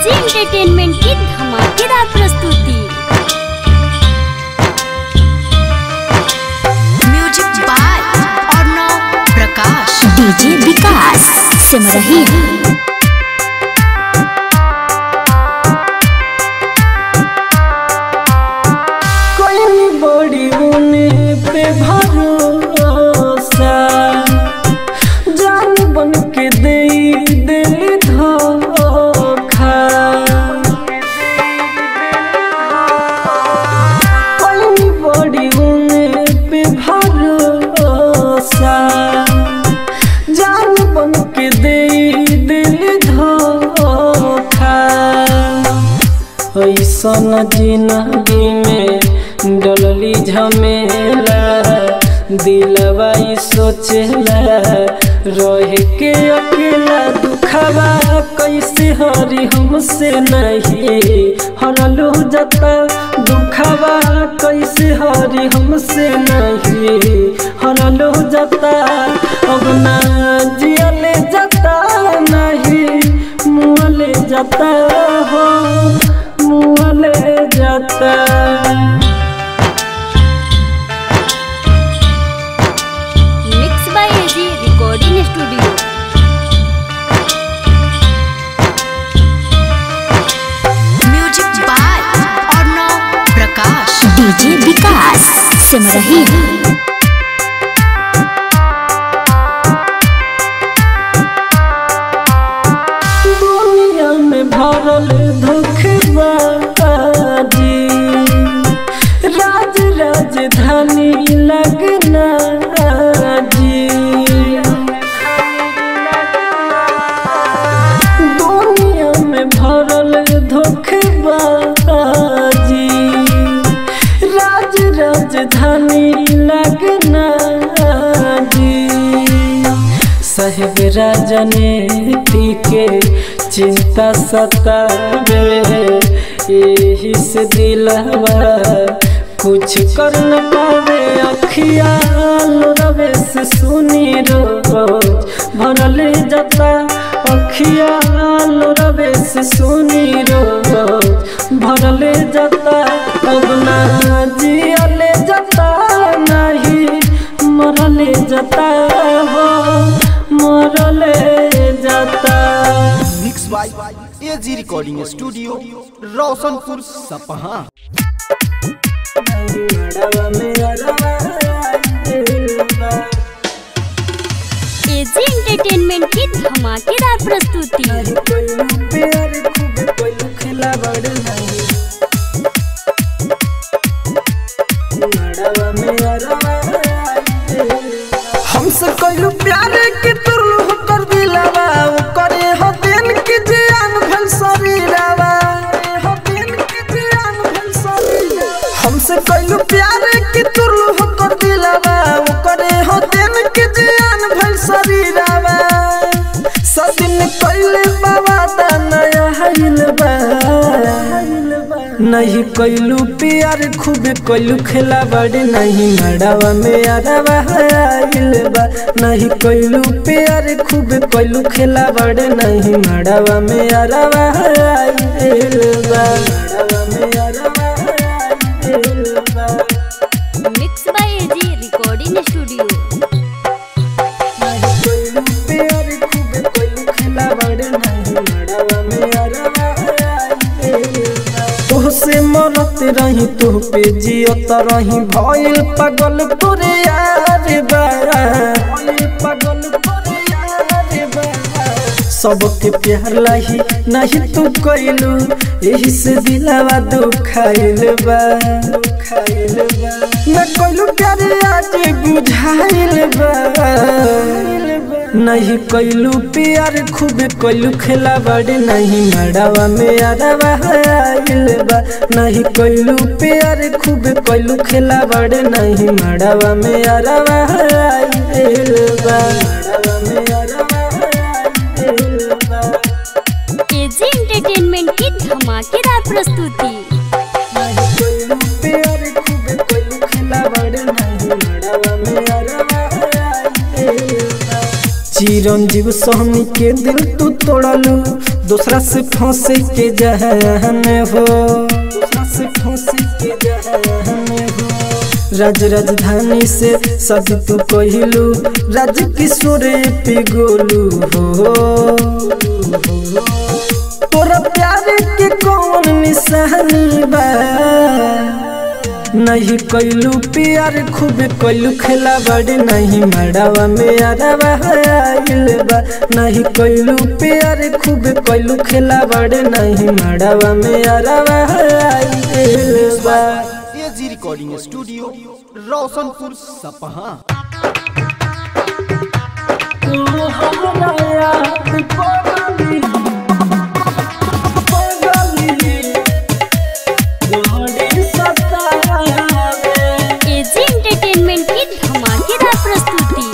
AG entertainment की धमाकेदार प्रस्तुति music by Arnav Prakash DJ Vikas सिमरही कोई बड़ी उने पे भरोसा जान बन के दे दिल धोखा कोई बड़ी उने पे भरोसा जान बन के दे दिल धोखा ऐसन जिंदगी में डलली झमेला दिलवा ई सोचेला रह के अकेला दुखवा कैसे हरी हमसे नहीं हरलू जता दुखवा कैसे हरी हमसे नहीं हरलू जता अब ना जियले जता नहीं मुँहले जाता हो मुँहले जाता mix by AG recording studio music by Arnav Prakash DJ Vikas सिमरही दुनिया में भरल धोखबाजी राज राजधानी लगना जी दुनिया में भरल धोखबाजी राज राजधानी लगना जी साहेब राजनीति के चिंता सतावे यही से दिलवा कुछ कर न पावे अखियाल रवे से सुनी रोज भरल जता अखियाल रवे से सुनी रोज भरल जता अब ना जियले जता नहीं मरले जाता हो मरले जाता mix by AG recording studio Roshanpur Sapaha AG entertainment की धमाकेदार प्रस्तुति हमसे कइलू प्यार के तुरलू कर दिलावा ओ करे हो दिन के जान भल शरीरावा हो दिन के जान भल शरीरावा हमसे कइलू प्यार के तुरलू कर दिलावा ओ करे हो दिन के जान भल शरीरावा सदिन कइले बाबा दा नया हइल बा नहीं कैलू प्यार खूब कैलू खेला बड़े नहीं मड़ावा में अरवा आइल बा नहीं कैलू प्यार खूब कैलू खेला बड़े नहीं मड़ावा में अरवा आइल बा मड़ावा में अरवा आइल बा mix by AG recording studio तोहसे मरत रही तू पे जियत रही भइल पागल तोरे यार बा भइल पागल तोरे यार बा सबके प्यार लाही नहीं तू कइलू यही से दिलावा दुखाइल बा दुखाइल बा मैं कइलू प्यार आज बुझाइल बा नहीं कैलू प्यार खूब कैलू खेला बड़े नहीं मड़ावा में अरवा आइल बा नहीं कैलू प्यार खूब कैलू खेला बड़े नहीं मड़ावा में अरवा आइल बा मड़ावा में अरवा आइल बा एजी एंटरटेनमेंट की धमाकेदार प्रस्तुति नहीं कैलू प्यार खूब कैलू खेला बड़े नहीं मड़ावा में अरवा आइल बा चिरंजीव स्वामी के दिल तू तोड़लू दूसरा से फंसे के जहन हो दूसरा से फंसे के जहन हो राज राजधानी से सब तू कहलू राज किशोर पे गोलू हो तोरा प्यार के कौन निशानी बा नहीं कैलू प्यार खूब कैलू खेला बड़े नहीं मड़ावा में अरवा आइल बा नहीं कैलू प्यार खूब कैलू खेला बड़े नहीं मड़ावा में अरवा आइल बा एजी रिकॉर्डिंग स्टूडियो रोशनपुर सपहा तू हमरा याद पगली पगली जोड़ी सतावे एजी एंटरटेनमेंट की धमाकेदार प्रस्तुति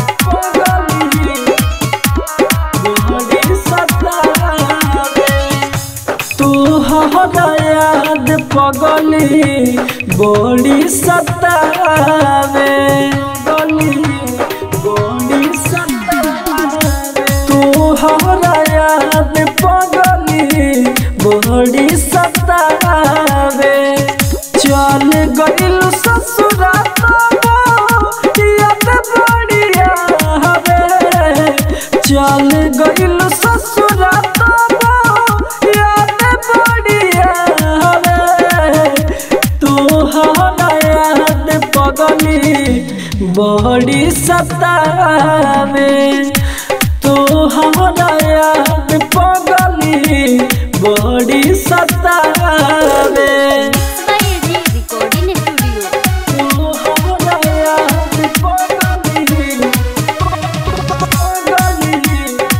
तू हमरा याद पगली बड़ी सतावे गली बड़ी सतावे तू हमरा याद पगली बड़ी सतावे चल गइल ससुरा याद बढ़िया हवे चल गइल ससुरा याद बढ़िया हवे तू हमरा याद पगली बड़ी सतावे तू हमरा याद पगली बड़ी सतावे बाय एजी रिकॉर्डिंग स्टूडियो तू हमरा याद पगली पगली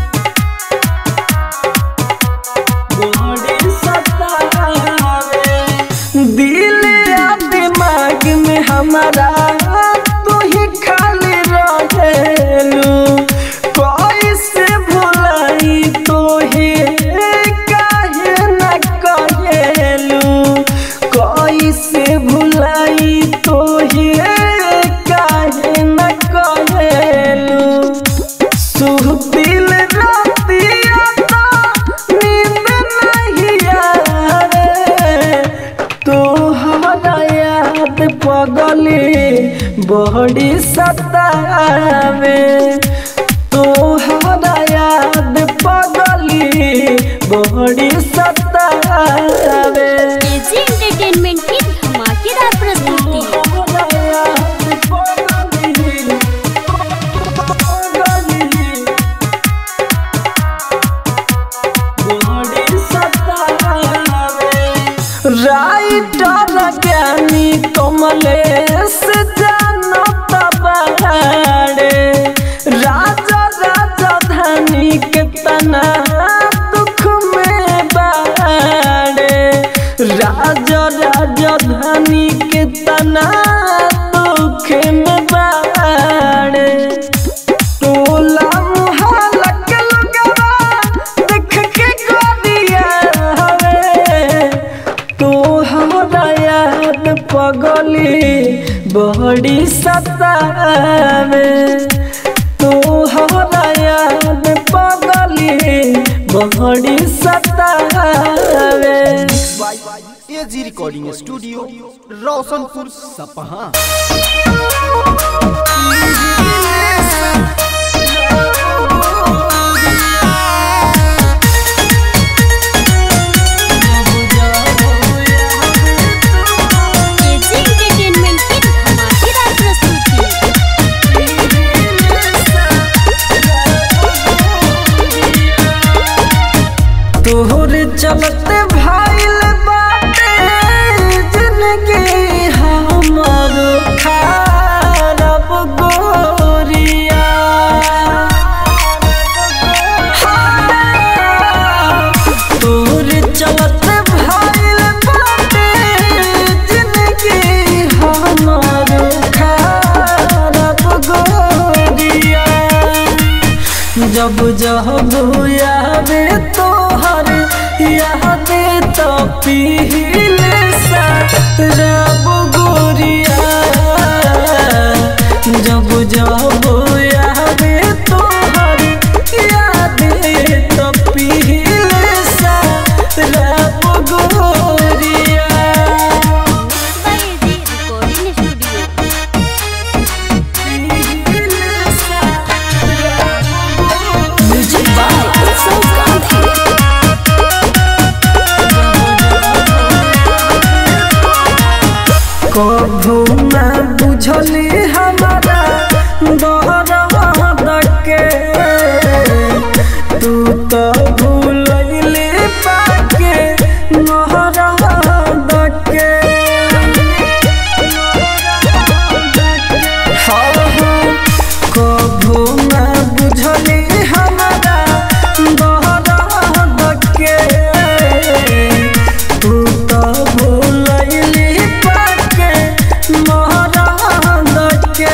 बड़ी सतावे दिल या दिमाग में हमारा तू ही खाली रहेलू कैसे भुलाई तो ही काहे न कहेलू कैसे भुलाई तो ही काहे न कहेलू सुहबिल रातिया तो नींद नहीं आवे तो हमारा याद पगली बड़ी सतावे तो हमारा याद पगली बड़ी सतावे एजी एंटरटेनमेंट की धमाकेदार प्रस्तुति हमारा याद पगली पगली राइटर ज्ञानी कमलेश जानत बाड़े राजा राजधानी के तना दुख में बाड़े राजा राजधानी के तना दुख में बाड़े टोला मुहल्ला के लोगवा देख के गोदिया हवे तो हमरा याद पगली बड़ी सतावे तो हमरा याद पगली बड़ी सतावे AG recording studio Roshanpur Sapaha AG entertainment की धमाकेदार प्रस्तुति तोहरे चलते भाईल बाटे जिंदगी हमर खराब गोरिया तोहरे चलते भाईल बाटे जिंदगी हमर खराब गोरिया जब जब यादे तोहर यादे तो पीले रब गोरिया जब जब यादे तोहर यादे तो पीले कभू ना बुझली हमारा दर्द के तू तो भूलैली पाके मोहरद के हाँ हाँ कभू ना बुझली हमारा दर्द के तू तो भूलैली पाके मोहरद के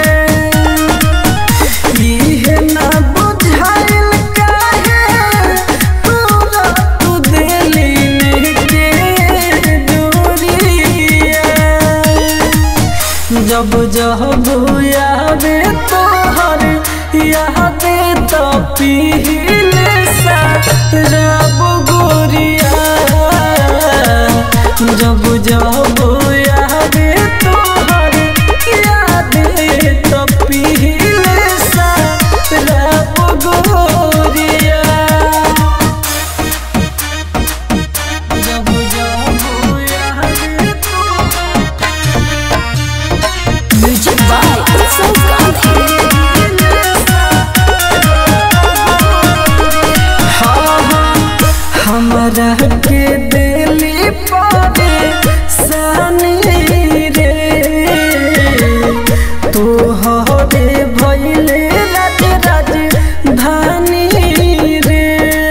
इहे ना बुझाइल काहे तोरा तू दिली के दूरिया जब जब यादे तोहर याद तो पीले सा रब गोरिया जब जब याद तोहर याद तो पीले सा रब गोरिया जब जब याद तोहर म्यूजिक बाय उत्सव गांधी हमरा के दिली पारे सानी रे तू हरे भैले राज राज धानी रे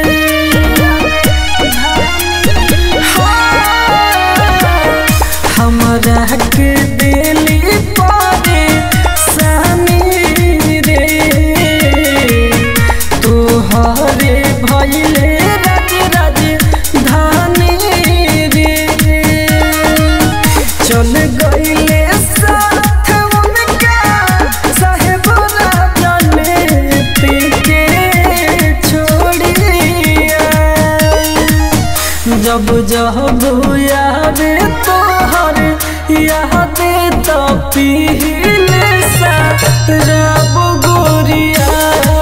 हमरा के दिली पारे सानी रे तोहरे भैले राज राज धानी रे चल गईले साथ उनका साहेब राजने के छोड़िया जब जब याद तोहर याद तो पीले सा रब गोरिया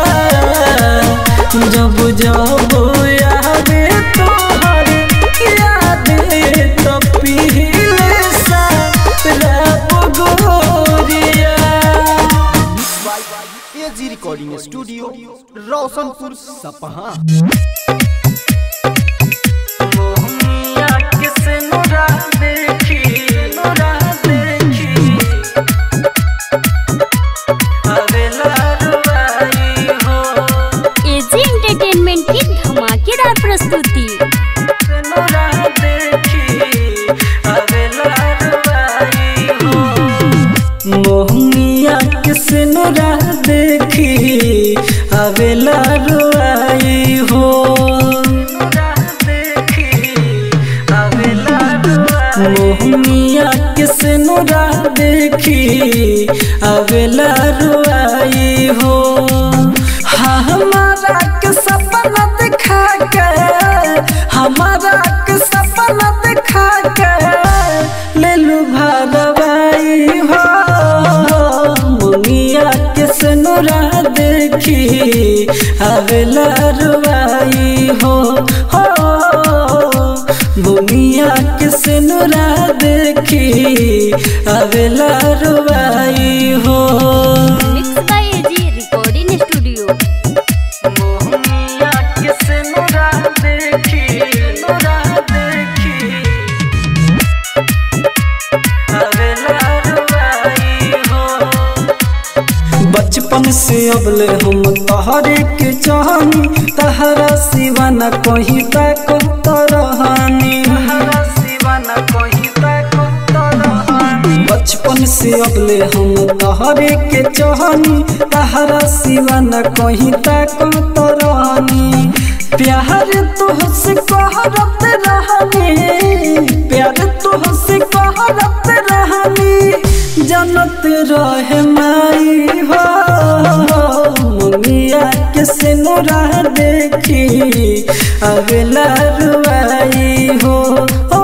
जब जब याद तोहर याद तो पीले सा रब गोरिया एजी रिकॉर्डिंग स्टूडियो रोशनपुर सपहा मोहनिया किस नोरा देखी नोरा देखी अवेला रुबाई हो एजी एंटरटेनमेंट की धमाकेदार प्रस्तुति नोरा देखी अवेला रुबाई हो मोहनिया किस नोरा देखी अवेला रुआई हो मोहनिया किस नोरा देखी अवेला रुआई हो हाँ हमारा के सपना दिखा के हमारा के सपना दिखा के ले लू भागवाई हो मुनिया के सनुरा देखी अवेला रुआई हो हो मुनिया के सनुरा देखी अवेला रुआई हो mix by AG recording studio मोहनिया के सनुरा देखी नूरा देखी अवेला रुआई हो बचपन से अबले हम तहरे के चाहनी तहरा सिवा न कहीं तक तरहानी बचपन से अबले हम तहरे के चाहनी तहरा सिवा न कहीं तक तरहानी प्यार तुहसे कहरत रहनी प्यार तुहसे कहरत रहनी जनत रहे माई हो मुनिया के सिनुरा देखी अगला रुआई हो ओ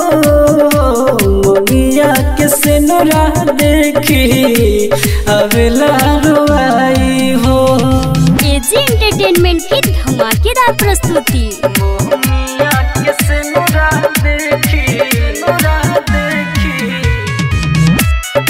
मुनिया के सिनुरा देखी अगला रुआई हो एजी एंटरटेनमेंट की धमाकेदार प्रस्तुति मोहनिया के सिनुरा देखी नुरा देखी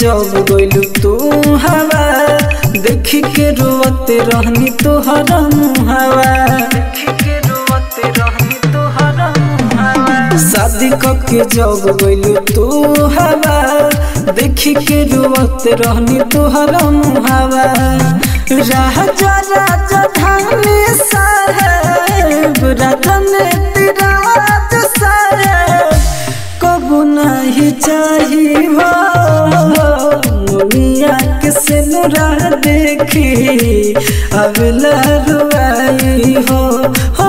जब गइलू तू हवा देखी के रोवत रहनी तोहरा मुहावा देखी के रोवत रहनी तोहरा मुहावा शादी के जब गइलू तू हवा देखी के रोवत रहनी तोहरा मुहावा राजा राजा धानी साहेब रतन तिराज साहेब कबू नहीं चाहिए हो मुनिया के सिनुरा देखी अब लहरुआई हो हो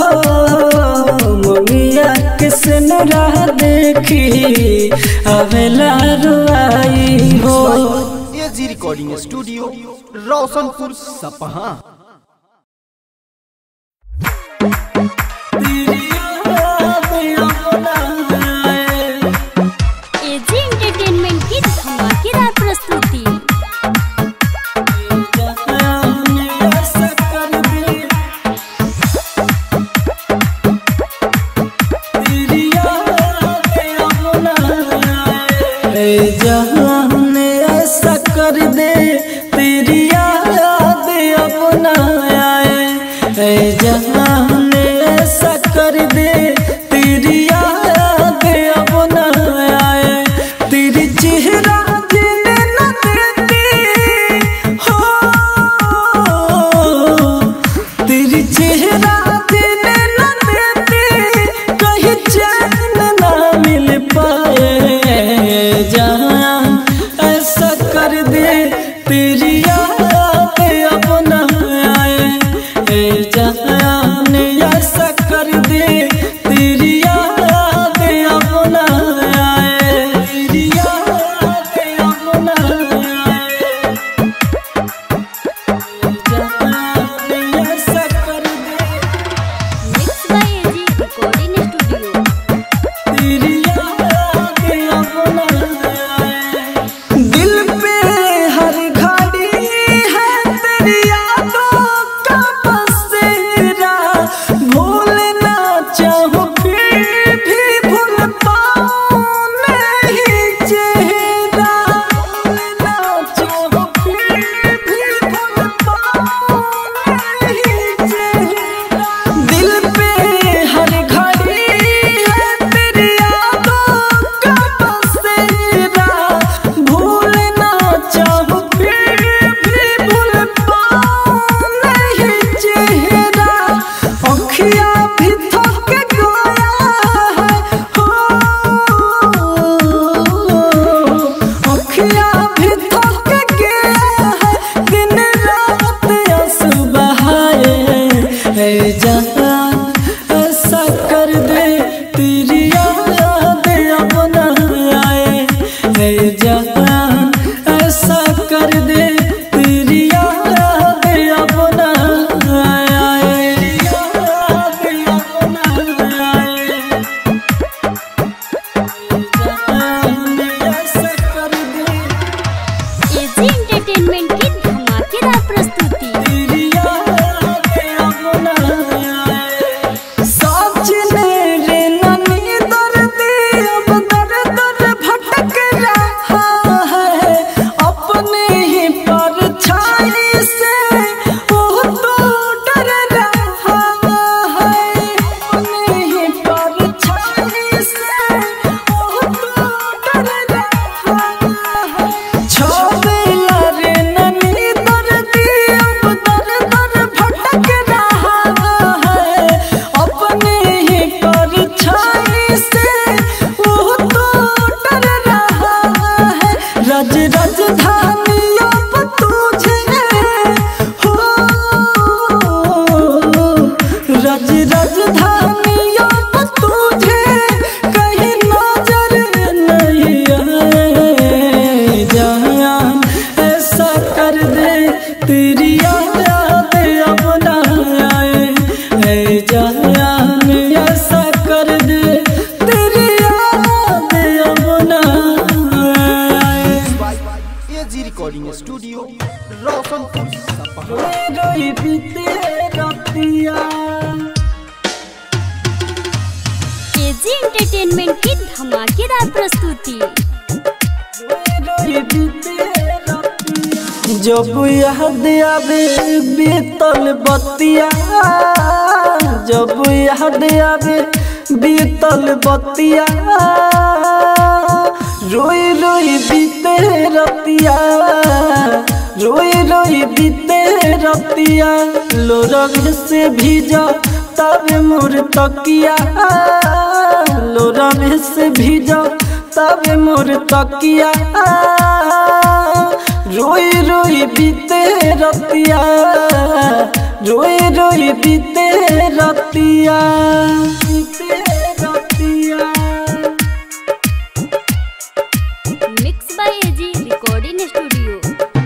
मुनिया के सिनुरा देखी अब लहरुआई हो AG recording studio Roshanpur Sapaha AG entertainment की धमाकेदार प्रस्तुति जहान ऐसा कर दे तेरी याद अपना आए ऐ जहान ऐसा कर दे तेरी याद अपना आए तेरी चेहरा जीने न देती हो तेरी चेहरा जीने न देती कहीं चैन ना मिल पाए जहां ऐसा कर दे तेरी याद अपना आए ए जहान ऐसा कर दे तेरी याद अपना आए तेरी याद अपना आए जहान ऐसा कर दे mix by AG recording studio दिल पे हर घड़ी है तेरी यादों का बसेरा भूलना चाहूं फिर भी भूल पाऊं नहीं चेहरा भूलना चाहूं फिर भी भूल पाऊं नहीं चेहरा दिल पे हर घड़ी है तेरी यादों का बसेरा भूलना चाहूं फिर भी भूल पाऊं नहीं चेहरा अखियाँ भी थक गया है हो अखियाँ भी थक गया है दिन रात आंसू बहाए है जहां ऐसा कर दे तेरी याद अपना आए है जहां ऐसा कर दे तेरी याद अपना आए याद अपना आए जहां ऐसा कर दे एजी एंटरटेनमेंट की धमाकेदार प्रस्तुति छोड़ेला रे ननी दर्दी अब दर दर भटक रहा है अपने ही परछाई से वो तो डर रहा है रज राजधानी अब तुझे हो रज राजधानी अब तुझे कहीं नजर नहीं आए जहां ऐसा कर दे तेरी याद अपना आए ऐ जहां ऐसा कर दे तेरी याद अपना आए एजी रिकॉर्डिंग स्टूडियो रोशनपुर सपहा रोई बीते रतिया एजी एंटरटेनमेंट की धमाकेदार प्रस्तुति रोई बीते जब याद आवे बीतल बतिया जब याद आवे बीतल बतिया रोई रोई बीते रतिया रोई रोई बीते रतिया लोरग से भीजा तब मोर तकिया लोरग से भीजा तब मोर तकिया रोई रोई बीते रतिया रोई रोई बीते रतिया बीते रतिया mix by AG recording studio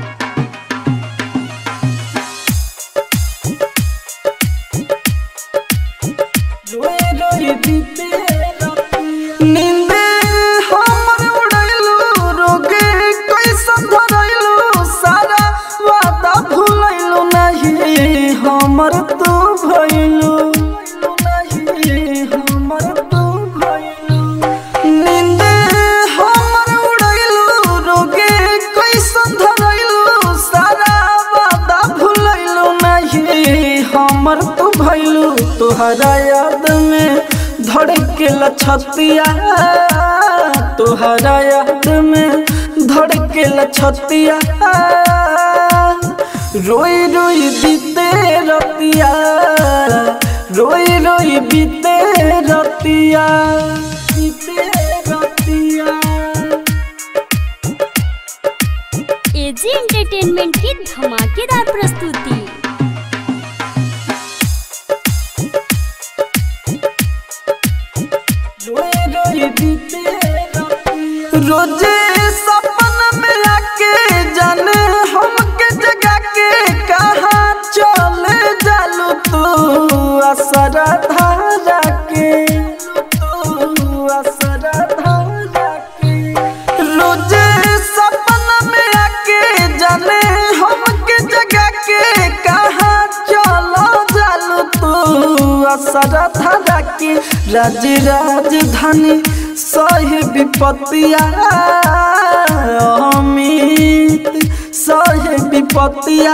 रोई रोई बीते रतिया नींदे हमर उड़ैलू रोगे कैसा धरैलू सारा वादा भूलैलू नहीं हमर तू भइलू नहीं हमर तू भइलू नींदे हमर उड़ैलू रोगे कैसा धरैलू सारा वादा भूलैलू नहीं हमर तू भइलू तोहरा याद में धड़केला छतिया तोहरा याद में धड़केला छतिया रोई रोई बीते रतिया रोई रोई बीते रतिया बीते रतिया एजी एंटरटेनमेंट की धमाकेदार प्रस्तुति रोजे सपन में आके जाने हमके जगा के कहाँ चले जालू तू असरा धारा के तू असरा धारा के रोजे सपन में आके जाने हमके जगा के कहाँ चलो जालू तू असरा धारा के राज राजधानी सही विपत्तिया अमित सही विपत्तिया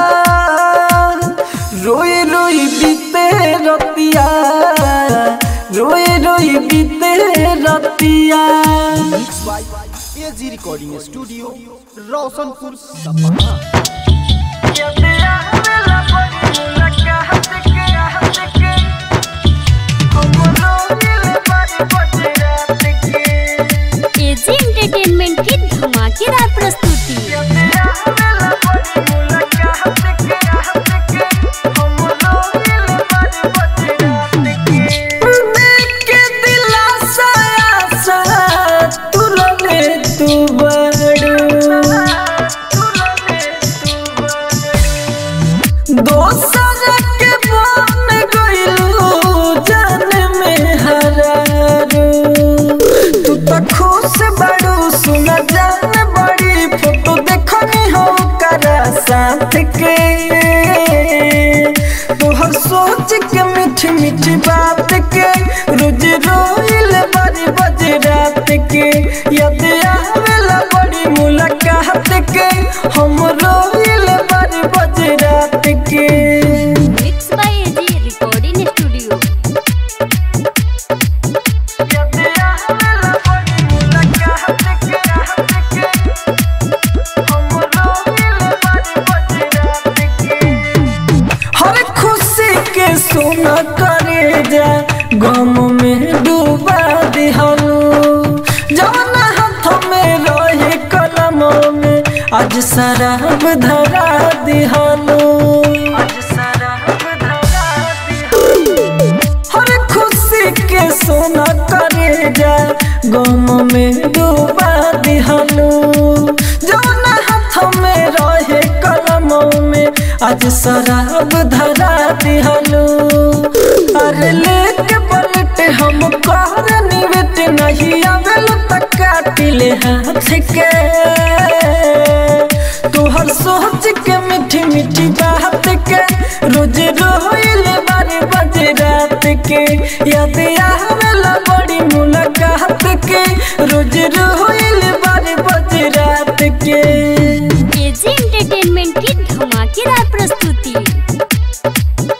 रोई रोई बीते रतिया रोई रोई बीते रतिया mix by AG recording studio Roshanpur Sapaha AG entertainment की धमाकेदार प्रस्तुति देख के दिलासा आशा तुरने तू बड़ू दोसर के बन गइलू जान में हरारू तू तो खुश बड़ू सुन जान बड़ी फोटो देखनी हो करा साथ के तोहर सोच के मीठी मीठी बात के रोज रोइल बड़ी बज रात के याद आवेला बड़ी मुलाकात के हम रोइल बड़ी बज रात के mix by AG recording studio याद आवेला बड़ी मुलाकात के हम रोइल बड़ी बज रात के हर खुशी के सोना करे जा गम में डूबा दिहलू जवन हाथ में रहे कलम में आज शराब धरा दिहलू हर खुशी के सोना करे जा गम में डूबा दिहलू जवन हाथ में रहे कलम में आज शराब धरा दिहलू अरे लेके पलट हम कर निवेट नहीं आवेल तक काटिले हाथ के तोहर सोच के मीठी मीठी बात के रोज रोइल बारे बज रात के याद आवेला बड़ी मुलाकात के रोज रोइल बारे बज रात के एजी एंटरटेनमेंट प्रस्तुति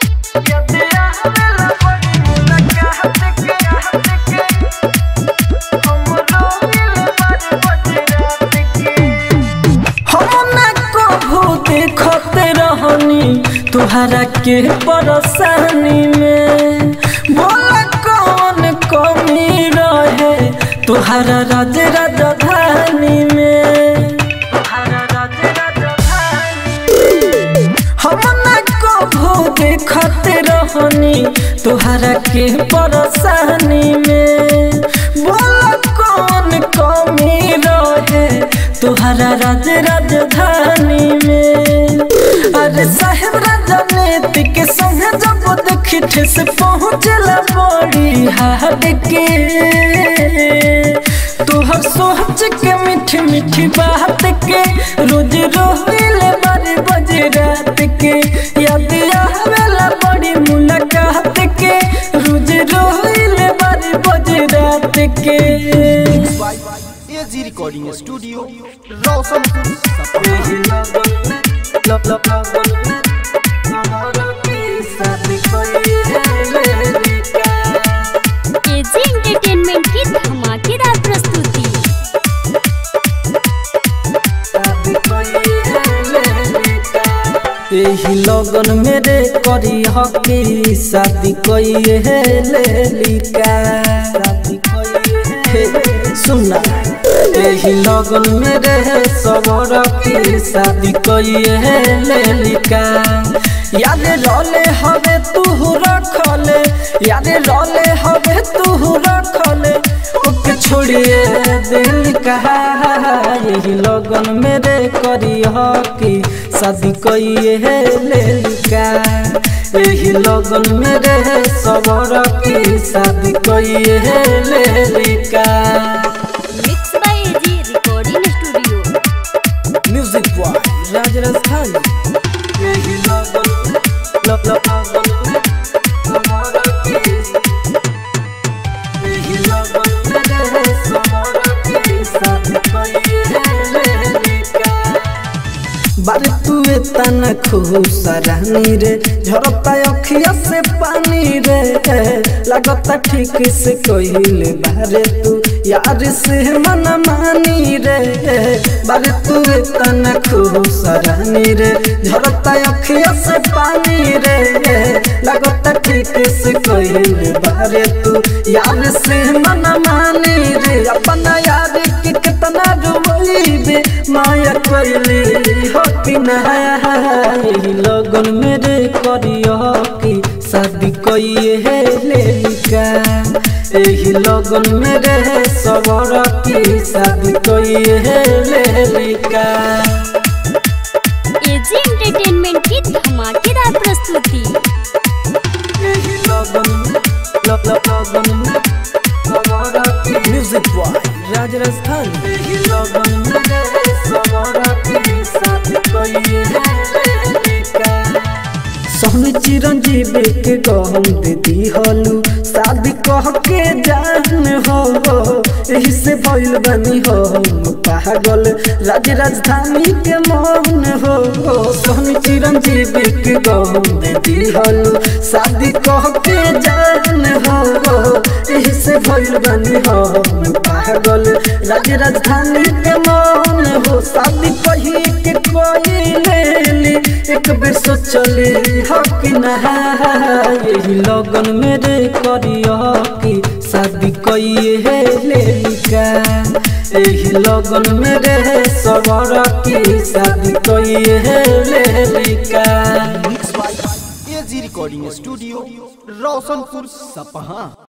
तुहरा के परेशानी में बोला कौन कमी रहे तुहरा राज राजधानी में तुहरा राज राजधानी हम न कभू देखत रहनी तुहरा के परेशानी में बोला कौन कमी रहे तुहरा राज राजधानी में अरे साहेब राजनीति के संग जब देखी ठेस पहुँचला बड़ी हाट के तुहर सोच के मीठी मीठी बात के रोज रोहिले बारे बजे रात के याद आवेला बड़ी मुलाकात के रोज रोहिले बारे बजे रात के एजी रिकॉर्डिंग स्टूडियो रोशनपुर सपहा लब लब लब हमारा की शादी कोई है लड़का एजी एंटरटेनमेंट की धमाकेदार प्रस्तुति एही लगन मेरे करी हकी शादी कोई है लेलिका शादी कोई है सुनना एही लगन मेरे सबर की शादी कोई है लेलिका याद रोले हवे तू रखले याद रोले हवे तू रखले ओके छोड़िए दिल कहा यही लगन मेरे करी हकी शादी कोई है लेलिका यही लगन मेरे सबर की शादी कोई है लेलिका mix by AG recording studio music by Raj Rajasthan यही लगन लब लब लगन हमारा की यही लगन मेरे सबर की शादी कोई है लेलिका बारे तू तन खुश रानी रे झरता अखिया से पानी रे लगता ठीक से कहले बारे तू यार से मन मानी रे बारे तू तन खुश रानी रे झरता अखिया से पानी रे लगता ठीक से कहले बारे तू यार से मन मानी रे अपना यार के कितना डुबैबे माया कैली हो कि नहीं लगन मेरे करियो कि शादी कोई है लेलिका एही लगन मेरे सबर की शादी कोई है लेलिका एजी एंटरटेनमेंट की धमाकेदार प्रस्तुति एही लगन लब लब लगन सबर की म्यूजिक बॉय राज राजस्थान एही लगन मेरे सबर की शादी कोई है लेलिका सोहनी चिरंजीव के गहम दे दी हलू शादी कह के जान हो यही से भइल बनी हो पागल राज राजधानी के मौन हो सोहनी चिरंजीव के गहम दे दी हलू शादी कह के जान हो यही से भइल बनी हो पागल राज राजधानी के मौन हो शादी कही के कोई लेली एक बेर सोचले हक नहा यही लगन मेरे करियो कि शादी कोई है लेलिका यही लगन मेरे सबर की शादी कोई है लेलिका mix by AG recording studio Roshanpur सपहा